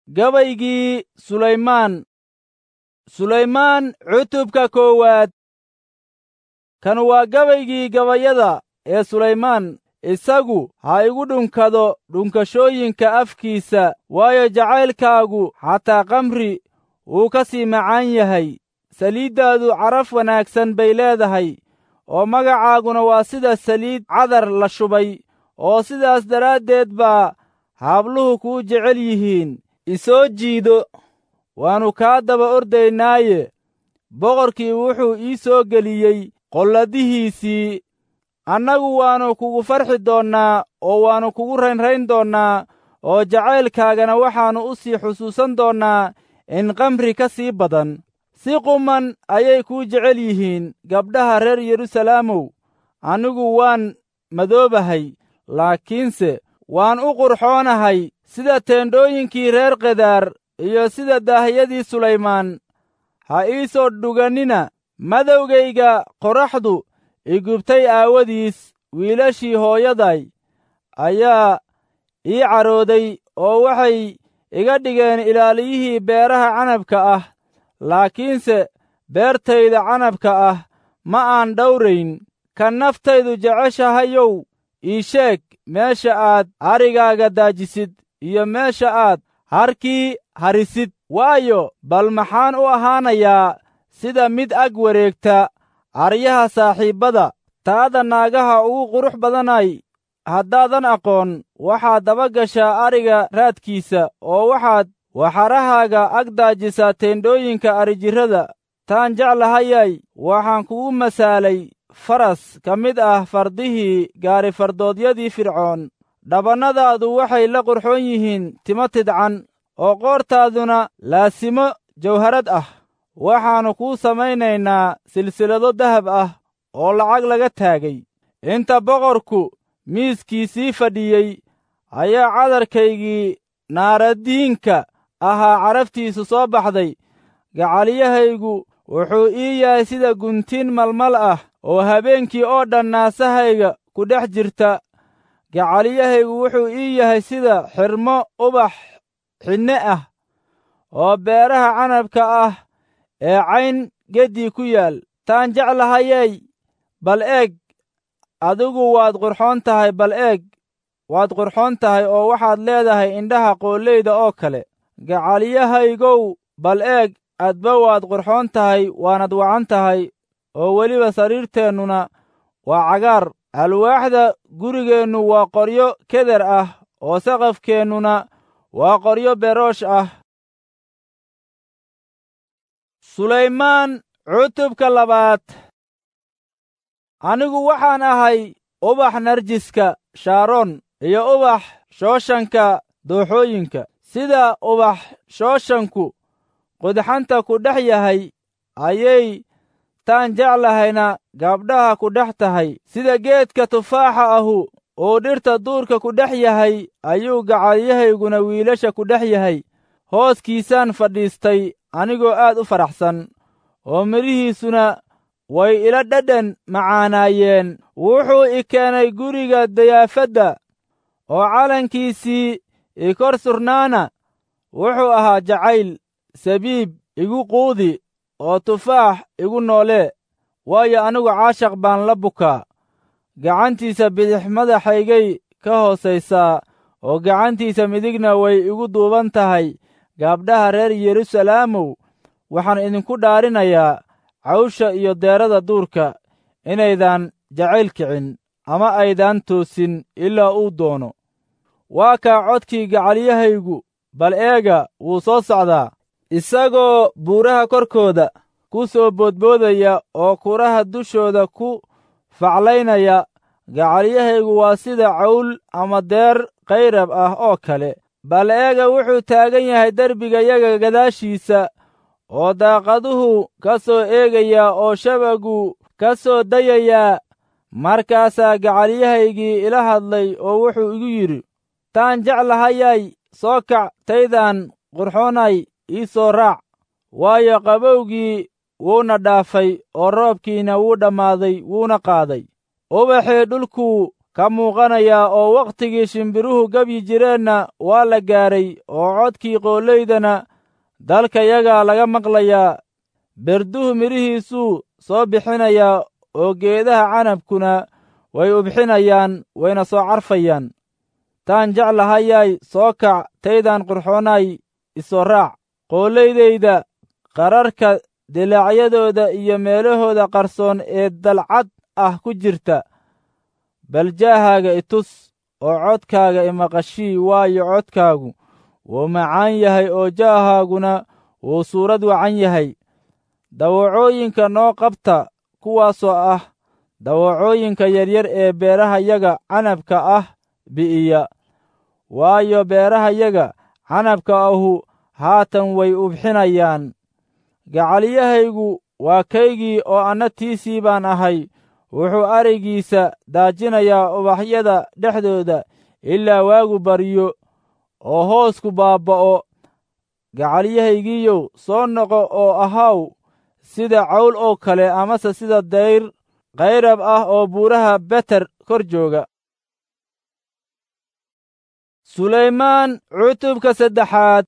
gabaygii sulaymaan sulaymaan cutubka koowaad kan waa gabaygii gabayada ee sulaymaan isagu ha igu dhunkado dhunkashooyinka afkiisa waayo jacaylkaagu xataa kamri wuu ka sii macaan yahay saliiddaadu caraf wanaagsan bay leedahay oo magacaaguna waa sida saliid cadar la shubay oo sidaas daraaddeed baa habluhu kuu jecel yihiin isoo jiido waannu kaa daba ordaynaaye boqorkii wuxuu ii soo geliyey qolladihiisii annagu waannu kugu farxi doonnaa oo waannu kugu raynrayn doonnaa oo jacaylkaagana waxaannu u sii xusuusan doonnaa in kamri ka sii badan si quman ayay kuu jecel yihiin gabdhaha reer yerusalaamow anigu waan madoobahay laakiinse waan u qurxoonahay sida teendhooyinkii reer kedaar iyo sida daahiyadii sulaymaan ha ii soo dhugannina madowgayga qorraxdu igubtay aawadiis wiilashii hooyaday ayaa ii carooday oo waxay iga dhigeen ilaaliyihii beeraha canabka ah laakiinse beertayda canabka ah ma aan dhowrayn ka naftaydu jeceshahayow ii sheeg meesha aad arigaaga daajisid iyo meesha aad harkii harisid waayo bal maxaan u ahaanayaa sida mid ag wareegta aryaha saaxiibbada taada naagaha ugu qurux badanay haddaadan aqoon waxaad daba gashaa ariga raadkiisa oo waxaad waxarahaaga ag daajisaa teendhooyinka arijirrada taan jeclahayay waxaan kugu masaalay faras ka mid ah fardihii gaari fardoodyadii fircoon dhabannadaadu waxay la qurxoon yihiin timo tidcan oo qoortaaduna laasimo jawharad ah waxaannu kuu samaynaynaa silsilado dahab ah oo lacag laga taagay inta boqorku miiskiisii fadhiyey ayaa cadarkaygii naaradiinka ahaa caraftiisu soo baxday gacaliyahaygu wuxuu ii yahay sida guntiin malmal ah oo habeenkii oo dhan naasahayga ku dhex jirta gacaliyahaygu wuxuu ii yahay sida xirmo ubax xinne ah oo beeraha canabka ah ee cayn geddii ku yaal taan jeclahayey bal eeg adigu waad qurxoon tahay bal eeg waad qurxoon tahay oo waxaad leedahay indhaha qooleyda oo kale gacaliyahaygow bal eeg adba waad qurxoon tahay waanad wacan tahay oo weliba sariirteennuna waa cagaar alwaaxda gurigeennu waa qoryo keder ah oo saqafkeennuna waa qoryo beroosh ah sulaymaan cutubka labaad anigu waxaan ahay ubax narjiska shaaroon iyo ubax shooshanka dooxooyinka sida ubax shooshanku qudxanta ku dhex yahay ayay taan jeclahayna gabdhaha ku dhex tahay sida geedka tufaaxa ahu uu dhirta duurka ku dhex yahay ayuu gacalyahayguna wiilasha ku dhex yahay hooskiisaan fadhiistay anigoo aad u faraxsan oo midhihiisuna way ila dhadhan macaanaayeen wuxuu i keenay guriga dayaafadda oo calankiisii i kor surnaana wuxuu ahaa jacayl sabiib igu quudi oo tufaax igu noolee waayo anigu caashaq baan la bukaa gacantiisa bidix madaxaygay ka hoosaysaa oo gacantiisa midigna way igu duuban tahay gaabdhaha reer yerusalaamow waxaan idinku dhaarinayaa cawsha iyo deerada duurka inaydan jacayl kicin ama aydan toosin ilaa uu doono waa kaa codkii gacalyahaygu bal eega wuu soo socdaa isagoo buuraha korkooda ku soo boodboodaya oo kuraha dushooda ku faclaynaya gacalyahaygu waa sida cawl ama deer kayrab ah oo kale bal eega wuxuu taagan yahay derbigayaga gadaashiisa oo daaqaduhu ka soo eegayaa oo shabagu ka soo dayayaa markaasaa gacalyahaygii ila hadlay oo wuxuu igu yidhi taan jeclahayay soo kac taydaan qurxoonay ii soo raac waayo qabowgii wuuna dhaafay oo roobkiina wuu dhammaaday wuuna qaaday ubaxii dhulkuu ka muuqanayaa oo wakhtigii shimbiruhu gebyi jireenna waa la gaaray oo codkii qoolaydana dalkayagaa laga maqlayaa berduhu midhihiisuu soo bixinayaa oo geedaha canabkuna way ubxinayaan wayna soo carfayaan taan jeclahayaay soo kac taydaan qurxoonaay isoo raac qoolaydayda qararka dilaacyadooda iyo meelahooda qarsoon ee dalcad ah ku jirta bal jaahaaga itus oo codkaaga imaqashii waayo codkaagu wuu macaan yahay oo jaahaaguna wuu suurad wacan yahay dawacooyinka noo qabta kuwaasoo ah dawacooyinka yaryar ee beerahayaga canabka ah bi'iya waayo beerahayaga canabka ahu haatan way ubxinayaan gacalyahaygu waa kaygii oo anna tiisii baan ahay wuxuu arigiisa daajinayaa ubaxyada dhexdooda ilaa waagu baryo oo hoosku baabba'o gacalyahaygiiyow soo noqo oo ahaw sida cawl oo kale amase sida dayr kayrab ah oo buuraha beter kor jooga sulaymaan cutubka saddexaad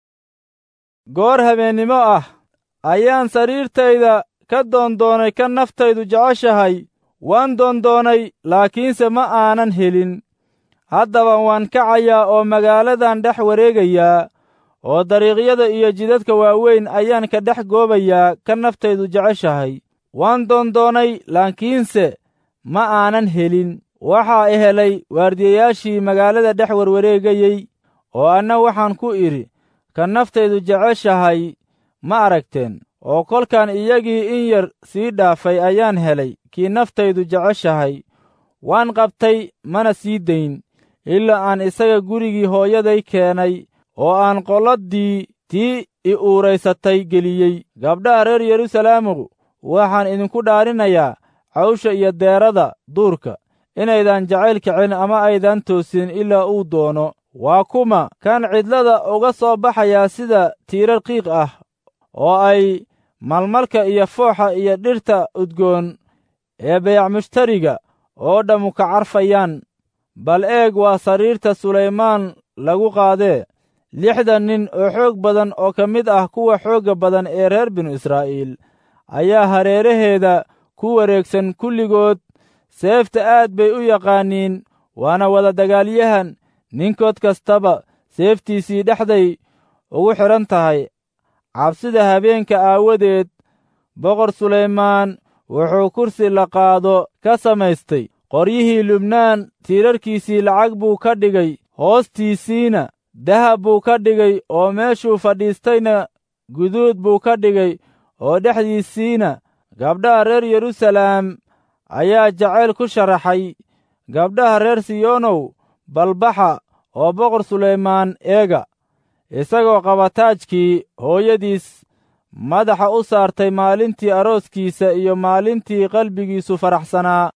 goor habeennimo ah ayaan sariirtayda ka doondoonay ka naftaydu jeceshahay waan doondoonay laakiinse ma aanan helin haddaba waan kacayaa oo magaaladan dhex wareegayaa oo dariiqyada iyo jidadka waaweyn ayaan ka dhex goobayaa ka naftaydu jeceshahay waan doondoonay laakiinse ma aanan helin waxaa i helay waardiyayaashii magaalada dhex warwareegayey oo anna waxaan ku idhi ka naftaydu jeceshahay ma aragteen oo kolkaan iyagii in yar sii dhaafay ayaan helay kii naftaydu jeceshahay waan qabtay mana sii dayn ilaa aan isaga gurigii hooyaday keenay oo aan qolladii tii i uuraysatay geliyey gabdhaha reer yeruusalaamigu waxaan idinku dhaarinayaa cawsha iyo deerada duurka inaydan jacayl kicin ama aydan toosin ilaa uu doono waa kuma kan cidlada uga soo baxayaa sida tiirar qiiq ah oo ay malmalka iyo fooxa iyo dhirta udgoon ee bayacmushtariga oo dhammu ka carfayaan bal eeg waa sariirta sulaymaan lagu qaadee lixdan nin oo xoog badan oo ka mid ah kuwa xoogga badan ee reer binu israa'iil ayaa hareeraheeda ku wareegsan kulligood seefta aad bay u yaqaaniin waana wada dagaalyahan ninkood kastaba seeftiisii dhexday ugu xidhan tahay cabsida habeenka aawadeed boqor sulaymaan wuxuu kursi la qaado ka samaystay qoryihii lubnaan tiirarkiisii lacag buu ka dhigay hoostiisiina dahab buu ka dhigay oo meeshuu fadhiistayna guduud buu ka dhigay oo dhexdiisiina gabdhaha reer yeruusalaam ayaa jacayl ku sharaxay gabdhaha reer siyoonow balbaxa oo boqor sulaymaan eega isagoo qaba taajkii hooyadiis madaxa u saartay maalintii arooskiisa iyo maalintii qalbigiisu faraxsanaa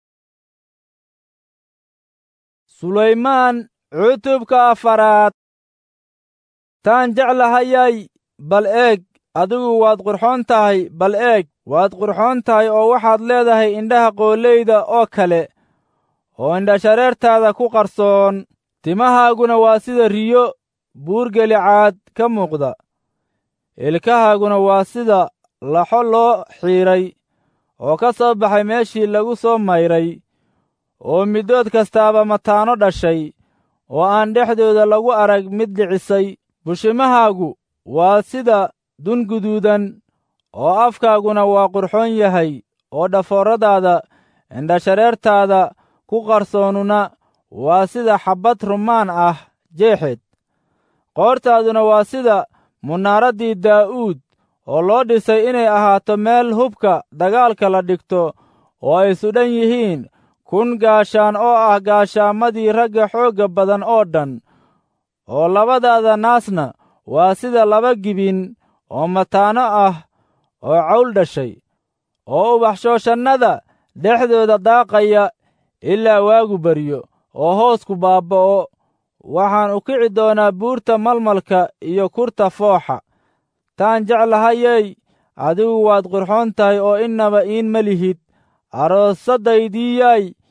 sulaymaan cutubka afaraad taan jeclahayay bal eeg adigu waad qurxoon tahay bal eeg waad qurxoon tahay oo waxaad leedahay indhaha qooleyda oo kale oo indhashareertaada ku qarsoon timahaaguna waa sida riyo buurgelicaad ka muuqda ilkahaaguna waa sida laxo loo xiidray oo ka soo baxay meeshii lagu soo mayray oo middood kastaaba mataano dhashay oo aan dhexdooda lagu arag mid dhicisay bushimahaagu waa sida dun guduudan oo afkaaguna waa qurxoon yahay oo dhafooradaada indhashareertaada ku qarsoonuna waa sida xabbad rumaan ah jeexeed qoortaaduna waa sida munaaraddii daa'uud oo loo dhisay inay ahaato meel hubka dagaalka la dhigto oo ay sudhan yihiin kun gaashaan oo ah gaashaamadii ragga xoogga badan oo dhan oo labadaada naasna waa sida laba gibin oo mataano ah oo cawl dhashay oo ubaxshooshannada dhexdooda daaqaya ilaa waagu baryo oo hoosku baabba'o waxaan u kici doonaa buurta malmalka iyo kurta fooxa taan jeclahayey adigu waad qurxoon tahay oo innaba iin ma lihid aroosadaydiiyay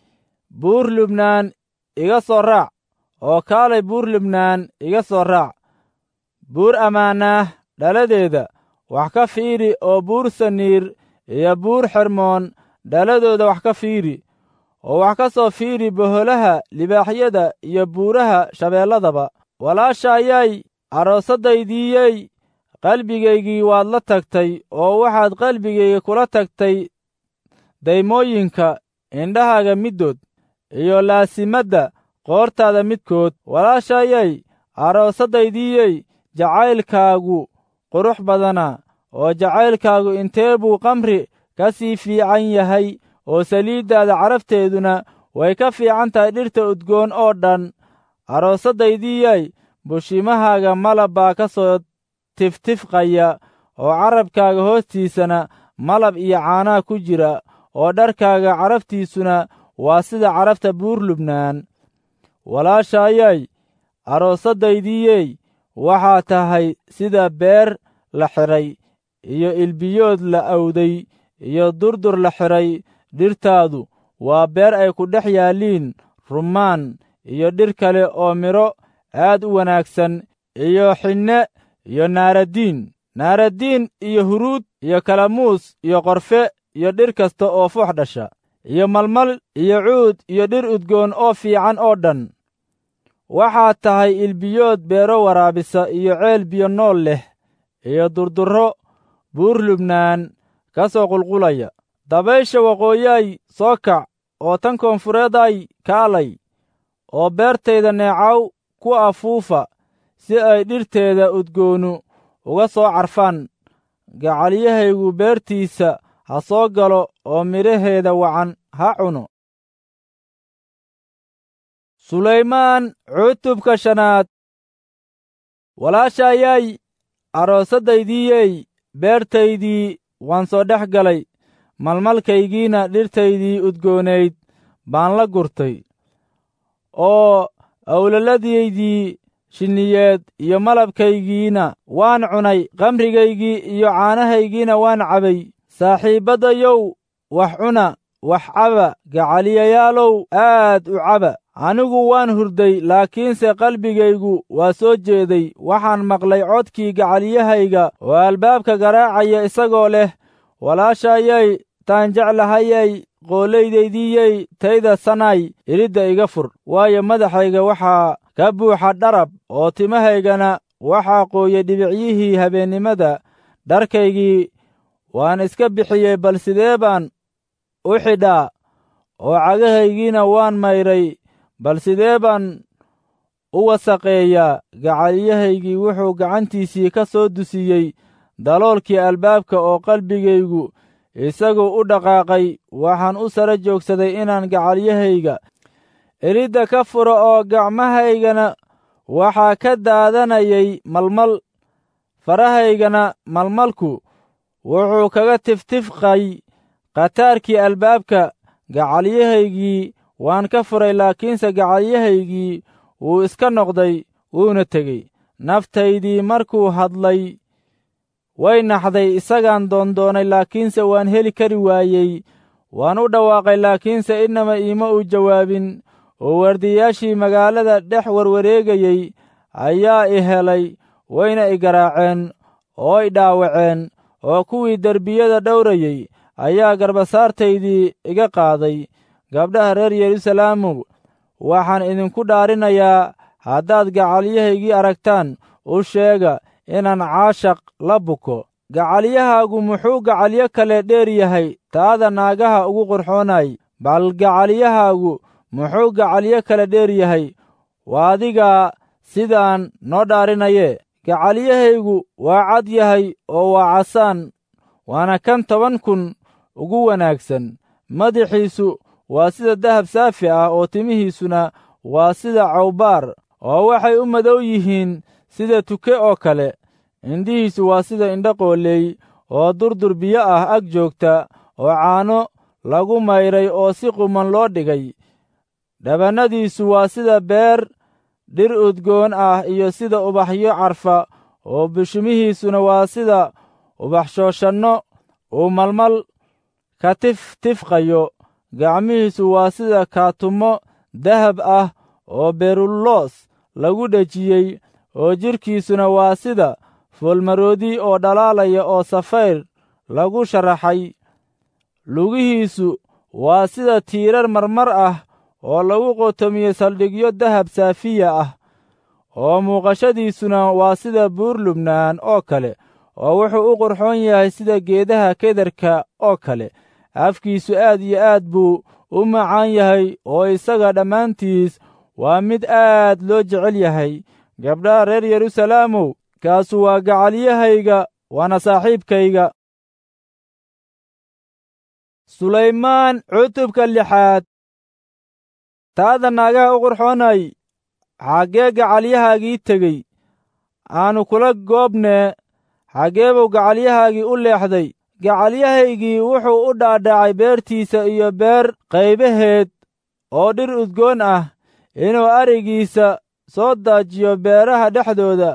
buur lubnaan iga soo raac oo kaalay buur lubnaan iga soo raac buur ammaanaah dhaladeeda wax ka fiiri oo buur saniir iyo buur xermoon dhaladooda wax ka fiiri oo wax ka soo fiiri boholaha libaaxyada iyo buuraha shabeelladaba walaashayay aroosadaydiiyey qalbigaygii waad la tagtay oo waxaad qalbigayga kula tagtay daymooyinka indhahaaga middood iyo laasimadda qoortaada midkood walaashayay aroosadaydiiyey jacaylkaagu qurux badana oo jacaylkaagu intee buu qamri ka sii fiican yahay oo saliiddaada carafteeduna way ka fiican tahay dhirta udgoon oo dhan aroosadaydiiyay bushimahaaga malab baa ka soo tiftifqaya oo carabkaaga hoostiisana malab iyo caanaa ku jira oo dharkaaga caraftiisuna waa sida carafta buur lubnaan walaashayay aroosadaydiiyey waxaa tahay sida beer la xidhay iyo ilbiyood la awday iyo durdur la xidhay dhirtaadu waa beer ay ku dhex yaalliin rummaan iyo dhir kale oo midho aad u wanaagsan iyo xinne iyo naaradiin naaradiin iyo huruud iyo kalamuus iyo qorfe iyo dhir kasta oo foox dhasha iyo malmal iyo cuud iyo dhir udgoon oo fiican oo dhan waxaad tahay ilbiyood beero waraabisa iyo ceel biyo nool leh iyo durdurro buur lubnaan ka soo qulqulaya dabaysha waqooyaay soo kac oo tan koonfureeday kaalay oo beertayda neecaw ku afuufa si ay dhirteeda udgoonu uga soo carfaan gacalyahaygu beertiisa ha soo galo oo midhaheeda wacan ha cuno sulaymaan cutubka shanaad walaashayay aroosadaydiiyey beertaydii waan soo dhex galay malmalkaygiina dhirtaydii udgoonayd baan la gurtay oo awlaladaydii shinniyeed iyo malabkaygiina waan cunay qamrigaygii iyo caanahaygiina waan cabay saaxiibbadayow wax cuna wax caba gacaliyayaalow aad u caba anigu waan hurday laakiinse qalbigaygu waa soo jeeday waxaan maqlay codkii gacaliyahayga oo albaabka garaacaya isagoo leh walaashayay taan jeclahayay qoollaydaydiyey tayda sanay iridda iga fur waayo madaxayga waxaa ka buuxa dharab oo timahaygana waxaa qooyey dhibicyihii habeennimada dharkaygii waan iska bixiyey bal sidee baan u xidhaa oo cagahaygiina waan mayray bal sidee baan u wasaqeeyaa gacaliyahaygii wuxuu gacantiisii ka soo dusiyey daloolkii albaabka oo qalbigaygu isagu u dhaqaaqay waxaan u sara joogsaday inaan gacalyahayga eridda ka furo oo gacmahaygana waxaa ka daadanayay malmal farahaygana malmalku wuxuu kaga tiftifqay khataarkii albaabka gacalyahaygii waan ka furay laakiinse gacalyahaygii wuu iska noqday wuuna tegey naftaydii markuu hadlay way naxday isagaan doondoonay laakiinse waan heli kari waayey waan u dhawaaqay laakiinse innama iima uu jawaabin oo waardiyayaashii magaalada dhex warwareegayey ayaa i helay wayna i garaaceen oo i dhaawaceen oo kuwii derbiyada dhowrayey ayaa garbasaartaydii iga qaaday gabdhaha reer yeruusalaamo waxaan idinku dhaarinayaa haddaad gacalyahaygii aragtaan u sheega inaan caashaq la buko gacalyahaagu muxuu gacalyo kale dheer yahay taada naagaha ugu qurxoonay bal gacalyahaagu muxuu gacalyo kale dheer yahay waa adigaa sidaan noo dhaarinaye gacalyahaygu waa cad yahay oo waa casaan waana kan toban kun ugu wanaagsan madaxiisu waa sida dahab saafi ah oo timihiisuna waa sida cawbaar oo waxay u madow yihiin sida tuke oo kale indhihiisu waa sida indho qooley oo durdur biyo ah ag joogta oo caano lagu mayray oo si quman loo dhigay dhabannadiisu waa sida beer dhir udgoon ah iyo sida ubaxyo carfa oo bishimihiisuna waa sida ubax shooshanno uu malmal ka tif tifqayo gacmihiisu waa sida kaatumo dahab ah oo berullos lagu dhejiyey oo jidhkiisuna waa sida foolmaroodi oo dhalaalaya oo safayr lagu sharaxay lugihiisu waa sida tiirar marmar ah oo lagu qotomiyey saldhigyo dahab saafiya ah oo muuqashadiisuna waa sida buur lubnaan oo kale oo wuxuu u qurxoon yahay sida geedaha kederka oo kale afkiisu aad iyo aad buu u macaan yahay oo isaga dhammaantiis waa mid aad loo jecel yahay gabdhaha reer yeruusaleemow kaasu waa gacalyahayga waana saaxiibkayga sulaymaan cutubka lixaad taada naagaha u qurxoonay xaggee gacalyahaagii tegey aanu kula goobnee xaggee buu gacalyahaagii u leexday gacalyahaygii wuxuu u dhaadhacay beertiisa iyo beer qaybaheed oo dhir udgoon ah inuu arigiisa soo daajiyo beeraha dhexdooda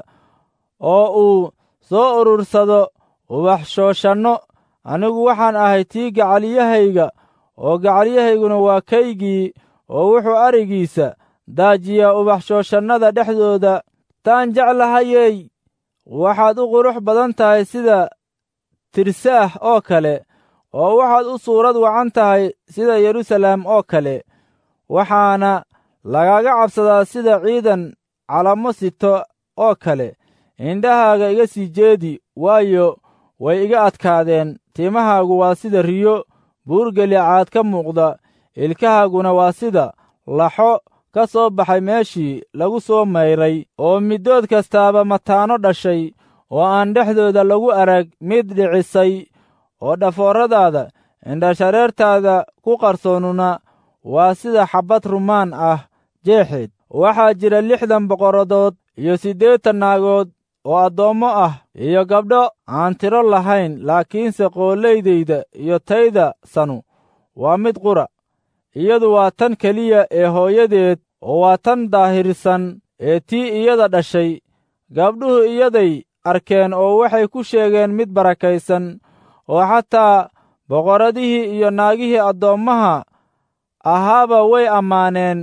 oo uu soo urursado ubax shooshanno anigu waxaan ahay tii gacalyahayga oo gacalyahayguna waa kaygii oo wuxuu arigiisa daajiyaa ubax shooshannada dhexdooda taan jeclahayey waxaad u qurux badan tahay sida tirsaah oo kale oo waxaad u suurad wacan tahay sida yeruusaleem oo kale waxaana lagaga cabsadaa sida ciidan calamo sito oo kale indhahaaga iga sii jeedi waayo way iga adkaadeen timahaagu waa sida riyo buurgelicaad ka muuqda ilkahaaguna waa sida laxo ka soo baxay meeshii lagu soo mayray oo middood kastaaba mataano dhashay oo aan dhexdooda lagu arag mid dhicisay oo dhafooradaada indhashareertaada ku qarsoonuna waa sida xabbad rumaan ah jeexeed waxaa jira lixdan boqoradood iyo siddeetan naagood oo addoommo ah iyo gabdho aan tiro lahayn laakiinse qoolaydayda iyo tayda sanu waa mid qura iyadu waa tan keliya ee hooyadeed oo waa tan daahirsan ee tii iyada dhashay gabdhuhu iyaday arkeen oo waxay ku sheegeen mid barakaysan oo xataa boqorradihii iyo naagihii addoommaha ahaaba way ammaaneen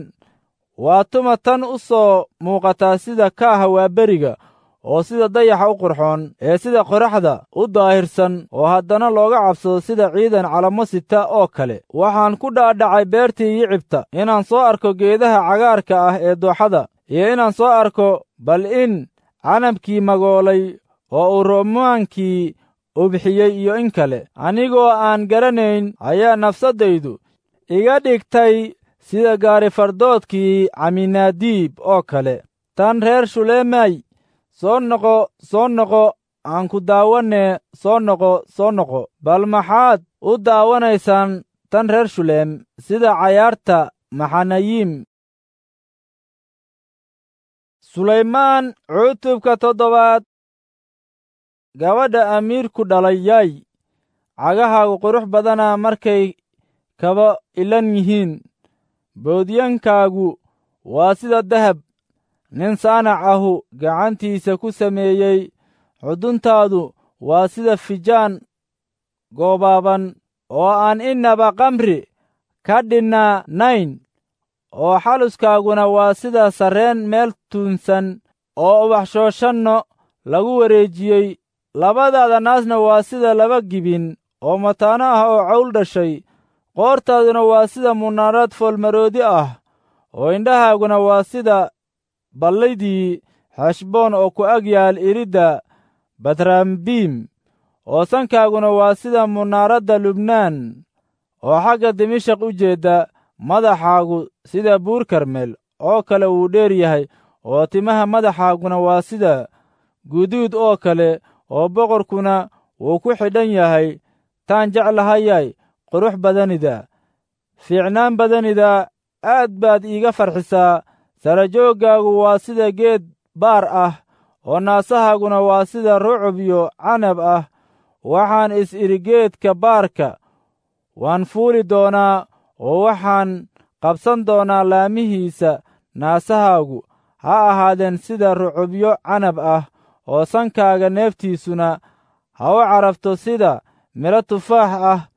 waa tuma tan u soo muuqataa sida kaaha waaberiga oo sida dayaxa u qurxoon ee sida qoraxda u daahirsan oo haddana looga cabsado sida ciidan calamo sita oo kale waxaan ku dhaadhacay beertii yicibta inaan soo arko geedaha cagaarka ah ee dooxada iyo inaan soo arko bal in canabkii magoolay oo uu romaankii ubxiyey iyo in kale anigoo aan garanayn ayaa nafsaddaydu iga dhigtay sida gaarifardoodkii caminaadiib oo kale tan reer shuleemay soo noqo soo noqo aan ku daawanee soo noqo soo noqo bal maxaad u daawanaysaan tan reer shuleem sida cayaarta maxanayiim sulaymaan cutubka toddobaad gabadha amiirku dhalay yaay cagahaagu qurux badanaa markay kaba ilan yihiin boodyankaagu waa sida dahab nin saanac ahu gacantiisa ku sameeyey xuduntaadu waa sida fijaan goobaaban oo aan innaba kamri ka dhinnaanayn oo xaluskaaguna waa sida sarreen meel tuunsan oo ubaxshooshanno lagu wareejiyey labadaada naasna waa sida laba gibin oo mataano ah oo cawl dhashay qoortaaduna waa sida munaarad foolmaroodi ah oo indhahaaguna waa sida ballaydii xeshboon oo ku ag yaal iridda batraambiim oo sankaaguna waa sida munaaradda lubnaan oo xagga dimashaq u jeedda madaxaagu sida buur karmel oo kale wuu dheer yahay oo timaha madaxaaguna waa sida guduud oo kale oo boqorkuna wuu ku xidhan yahay taan jeclahayay qurux badanida fiicnaan badanida aad baad iiga farxisaa sarajooggaagu waa sida geed baar ah oo naasahaaguna waa sida rucub iyo canab ah waxaan is-idhi geedka baarka waan fuuli doonaa oo waxaan qabsan doonaa laamihiisa naasahaagu ha ahaadeen sida rucubyo canab ah oo sankaaga neeftiisuna ha u carabto sida midho tufaax ah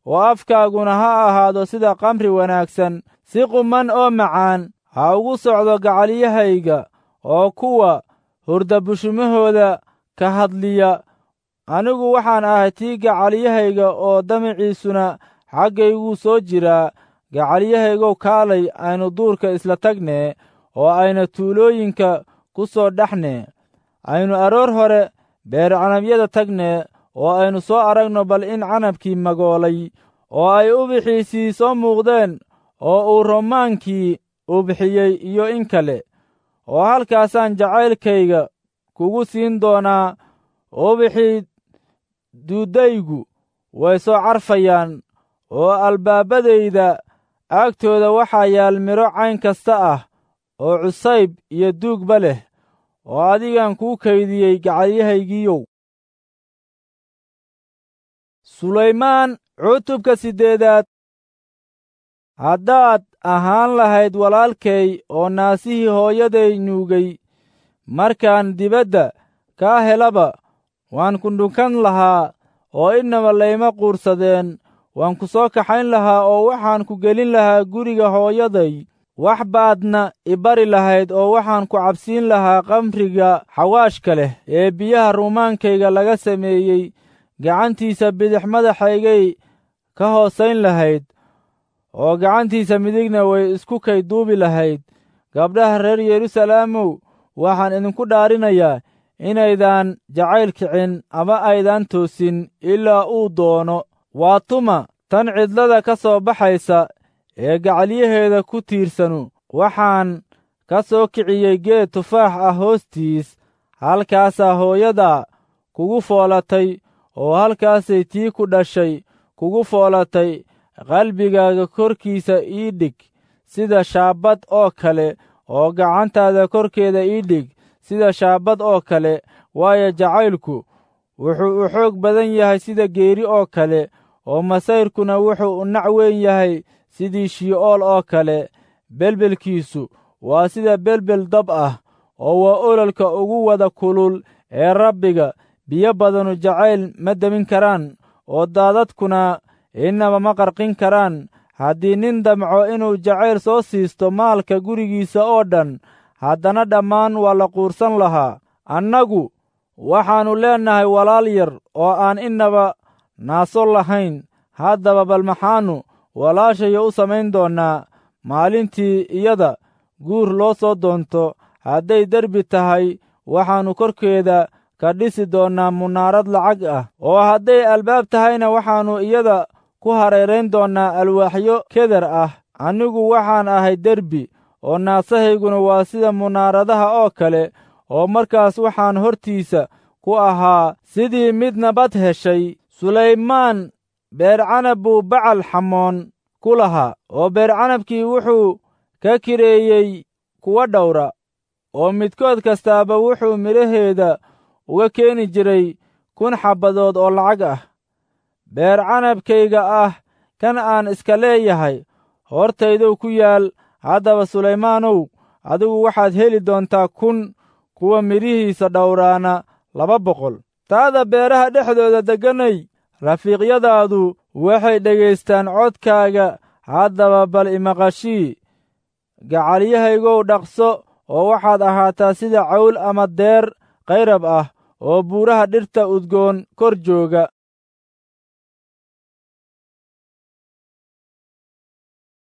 oo afkaaguna ha ahaado sida kamri wanaagsan si quman oo macaan ha ugu socdo gacalyahayga oo kuwa hurdabushumahooda ka hadliya anigu waxaan ahay tii gacalyahayga oo damaciisuna xaggayguu soo jiraa gacalyahaygow kaalay aynu duurka isla tagnee oo ayna tuulooyinka ku soo dhexnee aynu aroor hore beer canabyada tagnee oo aynu soo aragno bal in canabkii magoolay oo ay ubixiisii soo muuqdeen oo uu romaankii ubixiyey iyo in kale oo halkaasaan jacaylkayga kugu siin doonaa ubixii duuddaygu way soo carfayaan oo albaabadayda agtooda waxaa yaal midho cayn kasta ah oo cusayb iyo duugba leh oo adigan kuu kaydiyey gacalyahaygiiyow sulaymaan cutubka siddeedaad haddaad ahaan lahayd walaalkay oo naasihii hooyaday nuugay markaan dibadda kaa helaba waan ku dhunkan lahaa oo innaba layma quursadeen waan ku soo kaxayn lahaa oo waxaan ku gelin lahaa guriga hooyaday wax baadna i bari lahayd oo waxaan ku cabsiin lahaa kamriga xawaashka leh ee biyaha rumaankayga laga sameeyey gacantiisa bidix madaxaygay ka hoosayn lahayd oo gacantiisa midigna way isku kay duubi lahayd gabdhaha reer yeruusaleemow waxaan idinku dhaarinayaa inaydaan jacayl kicin ama aydaan toosin ilaa uu doono waa tuma tan cidlada ka soo baxaysa ee gacalyaheeda ku tiirsanu waxaan ka soo kiciyey geed tufaax ah hoostiis halkaasaa hooyadaa kugu foolatay oo halkaasay tii ku dhashay kugu foolatay qalbigaaga korkiisa ii dhig sida shaabad oo kale oo gacantaada korkeeda ii dhig sida shaabad oo kale waayo jacaylku wuxuu u xoog badan yahay sida geeri oo kale oo masayrkuna wuxuu u nac weyn yahay sidii shii'ool oo kale belbelkiisu waa sida belbel dab ah oo waa ololka ugu wada kulul ee rabbiga biyo badanu jacayl ma demin karaan oo daadadkuna innaba ma qarqin karaan haddii nin damco inuu jacayl soo siisto maalka gurigiisa oo dhan haddana dhammaan waa la quursan lahaa annagu waxaannu leennahay walaal yar oo aan innaba naaso lahayn haddaba bal maxaannu walaashayo u samayn doonnaa maalintii iyada guur loo soo doonto hadday derbi tahay waxaannu korkeeda ka dhisi doonnaa munaarad lacag ah oo hadday albaab tahayna waxaannu iyada ku hareerayn doonnaa alwaaxyo keder ah anigu waxaan ahay derbi oo naasahayguna waa sida munaaradaha oo kale oo markaas waxaan hortiisa ku ahaa sidii mid nabad heshay sulaymaan beercanab buu bacal xamoon ku lahaa oo beercanabkii wuxuu ka kireeyey kuwa dhowra oo midkood kastaaba wuxuu midhaheeda uga keeni jiray kun xabbadood oo lacag ah beer canabkayga ah kan aan iska leeyahay hortaydow ku yaal haddaba sulaymaanow adigu waxaad heli doontaa kun kuwa midhihiisa dhowraana laba boqol taada beeraha dhexdooda degganay rafiiqyadaadu waxay dhegaystaan codkaaga haddaba bal imaqashii gacalyahaygow dhaqso oo waxaad ahaataa sida cawl ama deer qayrab ah oo buuraha dhirta udgoon kor jooga